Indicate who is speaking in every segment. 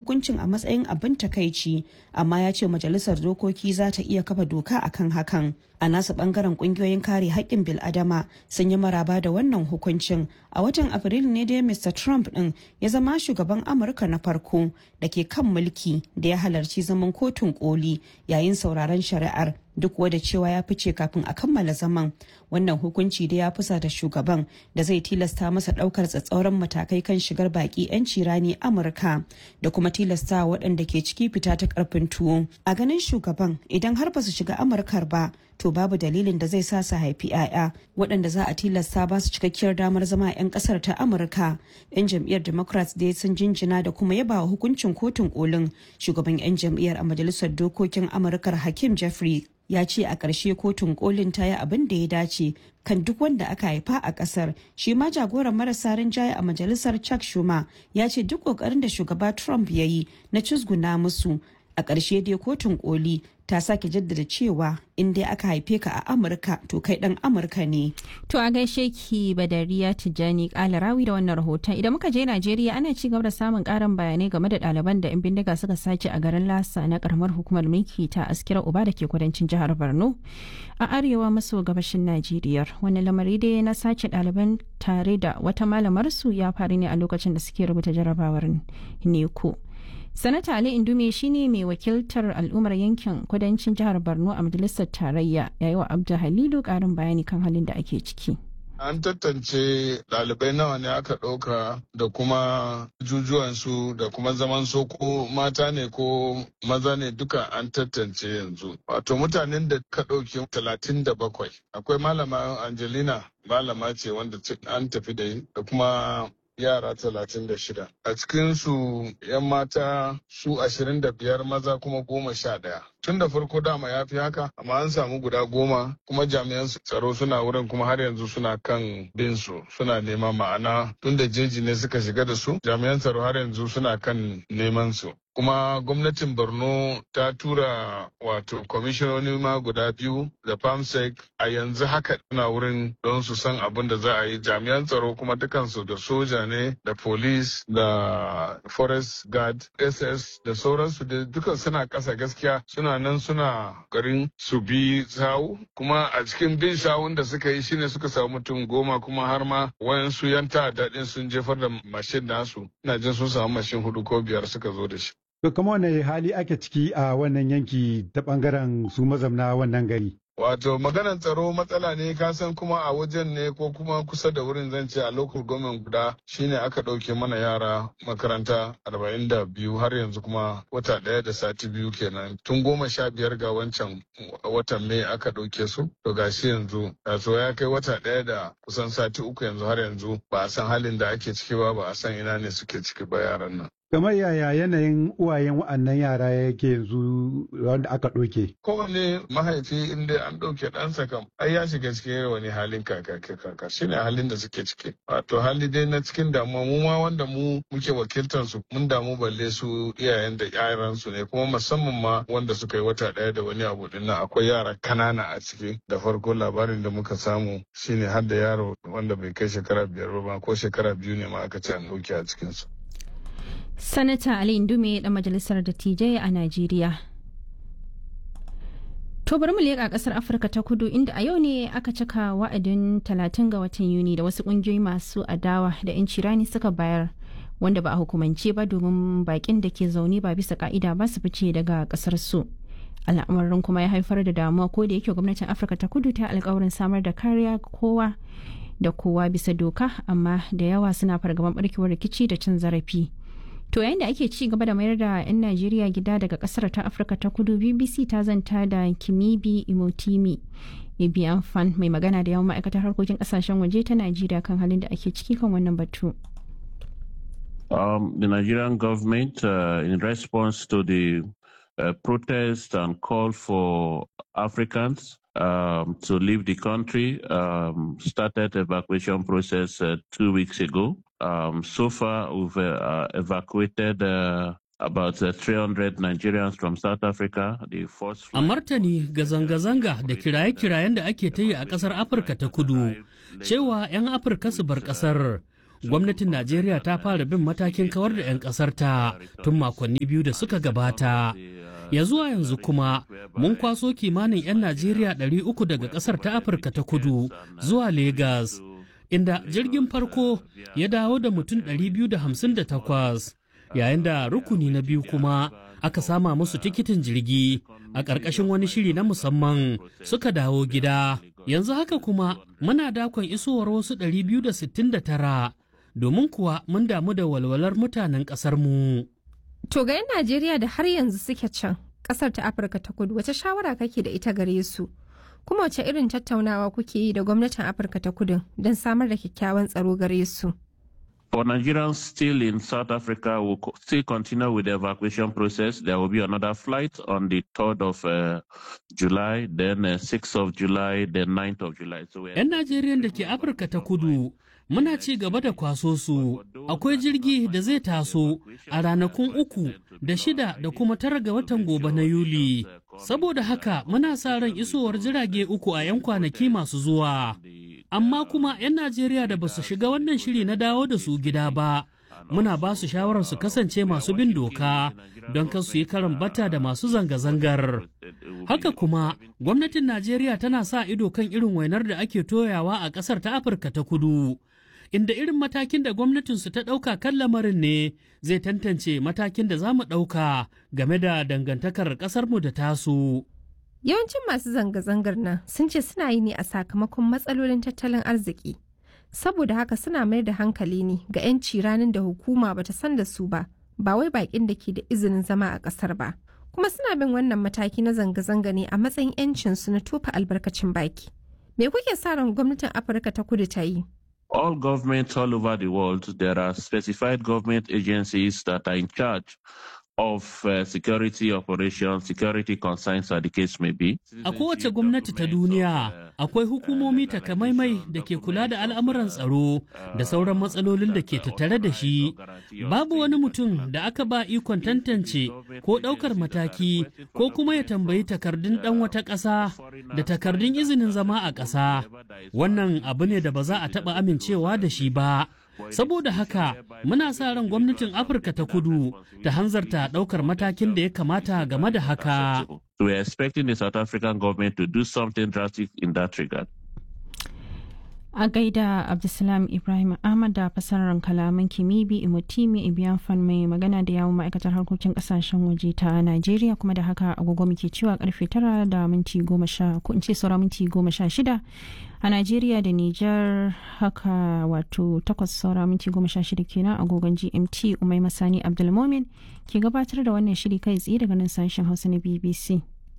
Speaker 1: hukuncin a matsayin abin takaici amma ya ce majalisar dokoki za ta iya kafa doka akan hakan a nasu bangaren kungiyoyin kare haƙƙin bil'adama sun yi maraba da wannan hukuncin a watan afrilu ne dai mr trump din ya zama shugaban amurka na farko da ke kan mulki da ya halarci zaman kotun koli yayin sauraron shari'ar duk wada cewa ya fice kafin a kammala zaman wannan hukunci da ya fusa da shugaban da zai tilasta masa daukar tsatsauran matakai kan shigar baki 'yanci rani amurka da kuma tilasta waɗanda ke ciki fita ta karfin tuwo a ganin shugaban idan har ba su shiga amurkar ba to babu dalilin da zai sa su haifi 'ya'ya waɗanda za a tilasta ba su cikakkiyar damar zama 'yan ƙasar ta amurka 'yan jam'iyyar democrats dai sun jinjina da kuma yaba wa hukuncin kotun kolin shugaban 'yan jam'iyyar a majalisar dokokin amurkar hakim jeffrey ya ce a ƙarshe kotun kolin ta yi abin da ya dace kan duk wanda aka haifa a ƙasar shi ma jagoran marasa rinjaye a majalisar chuck schumer ya ce duk ƙoƙarin da shugaba trump ya yi na cizguna musu a ƙarshe dai kotun koli ta sake jaddada cewa in dai aka haife ka a amurka to kai dan amurka ne
Speaker 2: to a gaishe ki badariya tijjani kala rawi da wannan rahoton idan muka je najeriya ana ci gaba da samun karin bayanai game da ɗaliban da 'yan bindiga suka sace a garin lasa na karamar hukumar mulki ta askira uba da ke kudancin jihar borno a arewa maso gabashin najeriya wani lamari dai na sace ɗaliban tare da wata malamar su ya faru ne a lokacin da suke rubuta jarabawar neko sanata ali indume shine mai wakiltar al'ummar yankin kudancin jihar borno a majalisar tarayya yayi wa abdu halilu karin bayani kan halin da ake ciki
Speaker 3: An tantance ɗalibai nawa ne aka ɗauka da kuma jujuwansu da kuma zaman so ko mata ne ko maza ne duka an tantance yanzu. Wato mutanen da ka ɗauki talatin da bakwai. Akwai malama Angelina malama ce wanda an tafi da kuma yara talatin da shida. A cikinsu 'yan mata su ashirin da biyar maza kuma goma sha ɗaya. Tun da farko dama ya fi haka, amma an samu guda goma kuma jami'an tsaro suna wurin kuma har yanzu suna kan bin su suna nema ma'ana tun da jeji ne suka shiga da su jami'an tsaro har yanzu suna kan neman su. kuma gwamnatin borno ta tura wato kwamishinoni ma guda biyu da famsec a yanzu haka na wurin don su san abin da za a yi jami'an tsaro kuma dukansu da soja ne da police da forest guard ss da sauransu da dukan suna kasa gaskiya suna nan suna garin su bi sawu kuma a cikin bin sawun da suka yi shine suka samu mutum goma kuma har ma wayansu yan ta'adda sun jefar da mashin nasu ina jin sun samu mashin hudu ko biyar suka zo da shi
Speaker 4: To kama wane hali ake ciki a wannan yanki ta bangaren su mazamna wannan gari?
Speaker 3: Wato maganar tsaro matsala ne kasan kuma a wajen ne ko kuma kusa da wurin zan ce a local government guda shine aka ɗauke mana yara makaranta arba'in da biyu har yanzu kuma wata ɗaya da sati biyu kenan tun goma sha biyar ga wancan watan mai aka ɗauke su to gashi yanzu so ya kai wata ɗaya da kusan sati uku yanzu har yanzu ba a san halin da ake ciki ba ba a san ina ne suke ciki ba yaran nan.
Speaker 4: kamar yaya yanayin uwayen wa'annan yara yake yanzu wanda aka ɗauke.
Speaker 3: Kowane mahaifi inda an ɗauke ɗansa kam ai ya shiga cikin wani halin kaka kaka shine halin da suke ciki. Wato hali dai na cikin damuwa mu ma wanda mu muke wakiltar su mun damu balle su iyayen da yaran su ne kuma musamman ma wanda suka yi wata ɗaya da wani abu din akwai yara kanana a ciki da farko labarin da muka samu shine har da yaro wanda bai kai shekara biyar ba ko shekara biyu ne ma aka ce an ɗauke a cikinsu.
Speaker 2: Sanata Ali Indume dan majalisar dattijai a Najeriya. To bari mu leƙa ƙasar Afirka ta kudu inda a yau ne aka cika wa'adin 30 ga watan Yuni da wasu ƙungiyoyi masu adawa da 'yanci rani suka bayar wanda ba a hukumance ba domin baƙin da ke zaune ba bisa ka'ida ba su fice daga ƙasar su. Al'amarin kuma ya haifar da damuwa ko da yake gwamnatin Afirka ta kudu ta alkawarin samar da kariya kowa da kowa bisa doka amma da yawa suna fargaban barkewar rikici da cin zarafi. To yayin da ake ci gaba da mayar da 'yan Najeriya gida daga kasar ta Afirka ta kudu BBC ta zanta da Kimibi Imotimi. Ibiyan Fan mai magana da yawan ma'aikatar harkokin kasashen waje ta Najeriya kan halin da ake ciki kan wannan batu.
Speaker 5: Um, the Nigerian government, uh, in response to the uh, protest and call for Africans um, to leave the country, um, started evacuation process uh, two weeks ago. Um, so far, we've uh, evacuated uh, about uh, 300 Nigerians from South Africa. The first
Speaker 6: A martani ga zanga-zanga da kiraye-kirayen da ake ta yi a ƙasar Afirka ta kudu, cewa 'yan Afirka su bar ƙasar. gwamnatin Najeriya ta fara bin matakin kawar da 'yan ƙasar ta tun makonni biyu da suka gabata. Ya zuwa yanzu kuma mun kwaso kimanin 'yan Najeriya 300 daga ƙasar ta Afirka ta kudu zuwa Legas, inda jirgin farko ya dawo da mutum 258, yayin da rukuni na biyu kuma aka sama musu tikitin jirgi a ƙarƙashin wani shiri na musamman suka dawo gida. Yanzu haka kuma muna dakon isowar wasu 269 domin kuwa mun damu da walwalar mutanen ƙasarmu.
Speaker 7: To ga 'yan Najeriya da har yanzu suke can ƙasar ta Afirka ta kudu wace shawara kake da ita gare su? Kuma wace irin tattaunawa kuke yi da gwamnatin Afirka ta kudu don samar da kyakkyawan tsaro gare su?
Speaker 5: For Nigerians still in South Africa, will co- still continue with the evacuation process. There will be another flight on the 3rd of uh, July, then uh, 6th of July, then 9th of July. So we're
Speaker 6: 'Yan Najeriya da ke Afirka ta kudu muna ci gaba da kwaso su. Akwai jirgi da zai taso a ranakun uku da shida da kuma tara ga watan gobe na Yuli. Saboda haka muna sa ran isowar jirage uku a 'yan kwanaki masu zuwa. Amma kuma 'yan Najeriya da ba su shiga wannan shiri na dawo da su gida ba. Muna ba su shawarar su kasance masu bin doka don kan su yi karan bata da masu zanga-zangar. Haka kuma, gwamnatin Najeriya tana sa ido kan irin wainar da ake toyawa a ƙasar ta Afirka ta kudu, inda irin matakin da gwamnatinsu ta ɗauka kan lamarin ne zai tantance matakin da za mu ɗauka game da dangantakar ƙasarmu da tasu.
Speaker 7: Yawancin masu zanga-zangar nan sun ce suna yi ne a sakamakon matsalolin tattalin arziki. Saboda haka suna mayar da hankali ne ga 'yanci ranar da hukuma bata san da su ba, ba wai bakin da ke da izinin zama a ƙasar ba. Kuma suna bin wannan mataki na zanga-zanga ne a matsayin 'yancinsu na tofa albarkacin baki. Me kuke sa ran gwamnatin Afirka ta kudu ta yi?
Speaker 5: all governments all over the world, there are specified government agencies that are in charge of uh, security operations, security concerns, as the case may be.
Speaker 6: A kowace gwamnati ta duniya akwai hukumomi takamaimai da ke kula da al'amuran tsaro da sauran matsalolin da ke tattare da shi. Babu wani mutum da aka ba ikon tantance ko ɗaukar mataki ko kuma ya tambayi takardun ɗan wata ƙasa da takardun izinin zama a ƙasa. Wannan abu ne da ba za a taɓa amincewa da shi ba. Saboda haka muna sa ran gwamnatin Afirka ta kudu ta hanzarta ɗaukar matakin da ya kamata game da haka.
Speaker 5: We are expecting the South African government to do something drastic in that regard.
Speaker 2: A gaida Abdulsalam Ibrahim Ahmad da fasarar kalaman Kimibi Imotimi Ibiyan Fan mai magana da yawon ma'aikatar harkokin kasashen waje ta Najeriya kuma da haka agogo muke cewa karfe tara da minti goma sha ko in ce saura minti goma sha shida a Najeriya da Nijar haka wato takwas saura minti goma sha shida kenan agogon GMT Umai Masani Abdulmomin ke gabatar da wannan shiri kai tsaye daga nan sashen Hausa na BBC.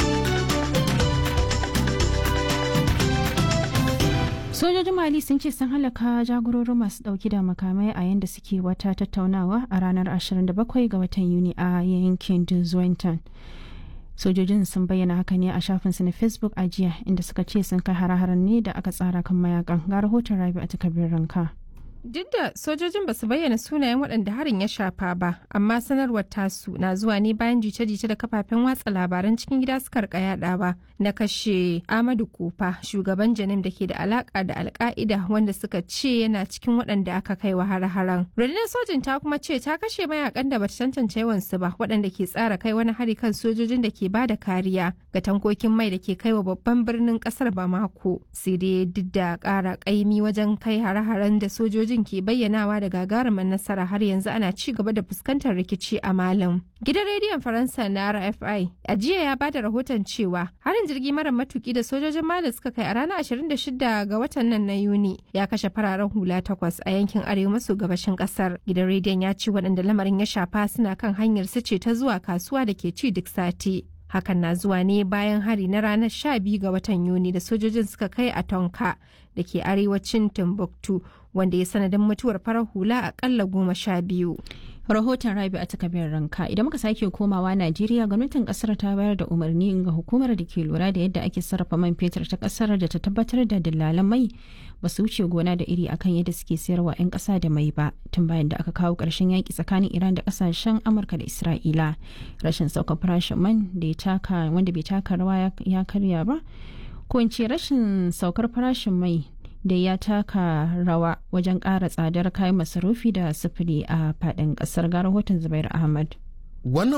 Speaker 2: sojojin mali sun ce sun halaka jagororin masu dauki da makamai a yadda suke wata tattaunawa a ranar 27 ga watan yuni a yankin duzwenton sojojin sun bayyana haka ne a shafinsu na facebook a jiya inda suka ce sun kai hare-haren ne da aka tsara kan mayakan ga rahoton rabi a takardar ranka
Speaker 7: Duk da sojojin ba su bayyana sunayen waɗanda harin ya shafa ba, amma sanarwar tasu na zuwa ne bayan jita-jita da kafafen watsa labaran cikin gida suka rika yadawa na kashe Amadu Kufa, shugaban Janim da ke da alaka da Alka'ida wanda suka ce yana cikin waɗanda aka kai wa har-haren. Rundunar sojin ta kuma ce ta kashe mayakan da bata tantance yawansu ba waɗanda ke tsara kai wani hari kan sojojin da ke bada kariya ga tankokin mai da ke kai wa babban birnin ƙasar Bamako. Sai dai duk da ƙara ƙaimi wajen kai hare-haren da sojoji sojojin ke bayyanawa da gagarumin nasara har yanzu ana ci gaba da fuskantar rikici a malam. Gidan rediyon Faransa na RFI a jiya ya bada rahoton cewa harin jirgi mara matuki da sojojin Mali suka kai a ranar 26 ga watan nan na Yuni ya kashe fararen hula takwas a yankin arewa maso gabashin kasar. Gidan rediyon ya ce waɗanda lamarin ya shafa suna kan hanyar su ce ta zuwa kasuwa da ke ci duk sati. hakan na zuwa ne bayan hari na ranar 12 ga watan yuni da sojojin suka kai a tonka da ke arewacin timbuktu wanda ya sanadin mutuwar farar hula akalla goma sha biyu
Speaker 2: rahoton rabi a takabiyar ranka idan muka sake komawa najeriya gwamnatin kasar ta bayar da umarni ga hukumar da ke lura da yadda ake sarrafa man fetur ta kasar da ta tabbatar da dillalan mai ba su wuce gona da iri akan yadda suke sayarwa 'yan kasa da mai ba tun bayan da aka kawo ƙarshen yaƙi tsakanin iran da kasashen amurka da isra'ila rashin sauka farashin man da ya taka wanda bai taka rawa ya karya ba ko in ce rashin saukar farashin mai da ya taka rawa wajen ƙara tsadar kayan masarufi da sufuri a faɗin ƙasar ga rahoton zubair ahmad
Speaker 8: Wannan